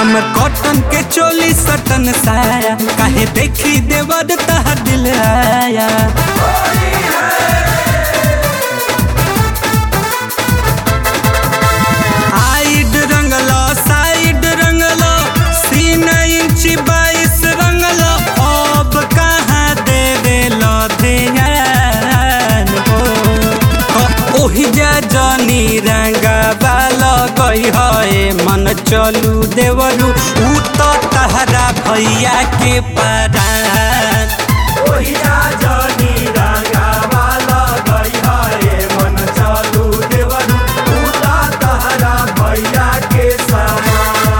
हम कॉटन के चोली सटन साया काहे देखी देवर तह दिल आया हाइड रंगलो साइड रंगलो सीना इंची बाईस रंगलो अब कहाँ देवे लो ध्यान हो ओ- ओही जा जनी रंगा बालो गई है मन चलू देवरू ऊ तो तहरा भैया के परान ओही जा जनी रंगा बालो गई है मन चलू देवरू ऊ तो तहरा भैया के समान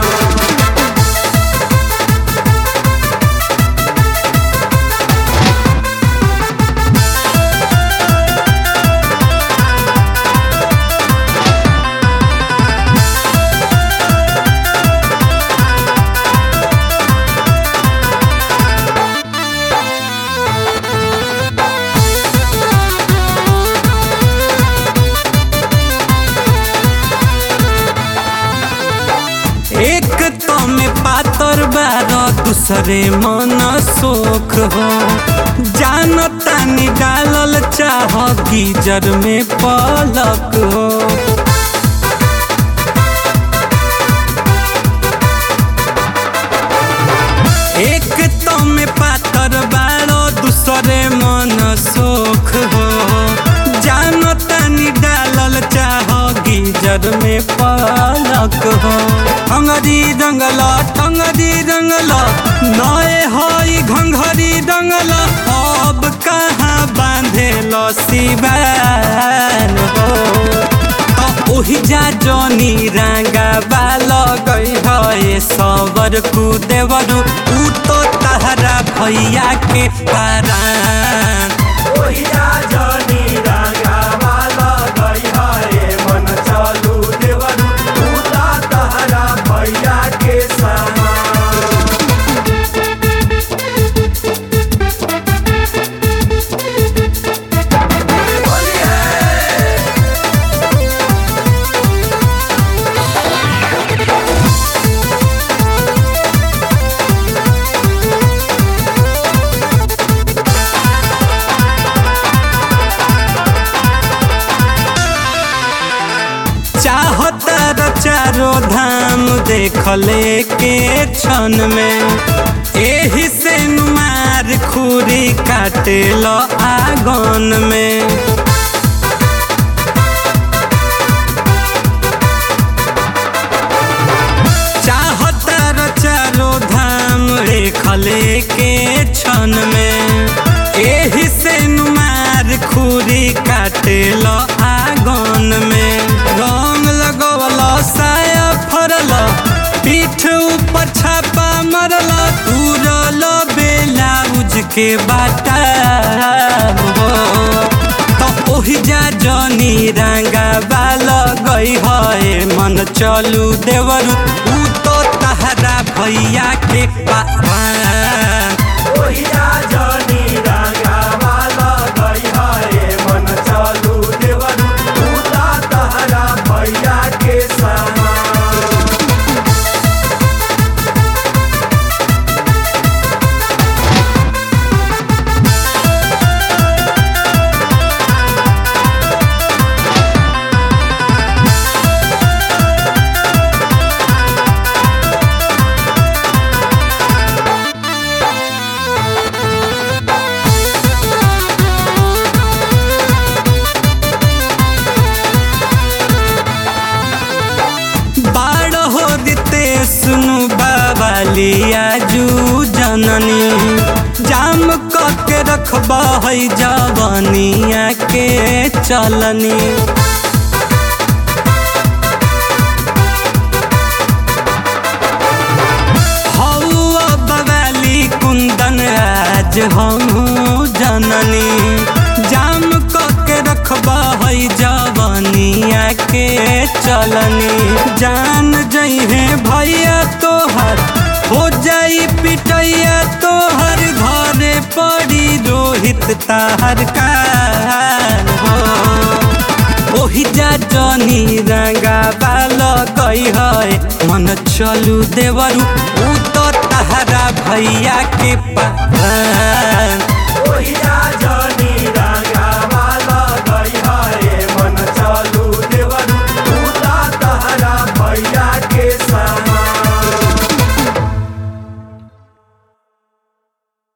एक तो में पातर बारो दूसरे मन सोख हो जान तानी डालल चाह गीजर में पलक हो एक तो में पातर बारो दूसरे मन सोख हो जान तानी डालल चाह गीजर में पलक हो अंगरी रंगल टंगरी रंगल नए हई घंघरी रंगल अब कहाँ बांधे लो सिवान हो तो ओही जा जनी रंगा बाल गई है सबर कु देवरू ऊ तो तहरा भैया के परान ओही जा जनी रंगा बाल गई है मन चलू देवरू ऊ तो तहरा भैया के समान चाहतर चारो धाम देखले के क्षण में एही से नुमार खुरी काटे लो आगन में चाहतर चारो धाम देखले के क्षण में एही से नुमार खुरी काटे लो आगन में रंग लगवल साया फरल पीठ ऊपर छापा मरल तुरल बेलाउज के बाटा हो तो ओही जा जनी रंगा बाल गई है मन चलू देवर ऊ तो तहरा भैया के पारान ओही जा जनी रंगा बाल गई है मन चलू देवर ऊ तो तहरा भैया के समान बाड़ हो दिते सुनु बाबालिया जू जननी जाम के रखब है जवनिया के चलनी हौआ बवाली कुंदन आज हम जननी जाम के रखब है जवनिया के चलनी जान जइहे भैया तोहर हो जाई पिटैया तोहर घरे पड़ी रोहित ताहर कान हो ओही जा जनी रंगा बाल गई है मन चलू देवरू ऊ तो तहरा भैया के पान ओहिया जानी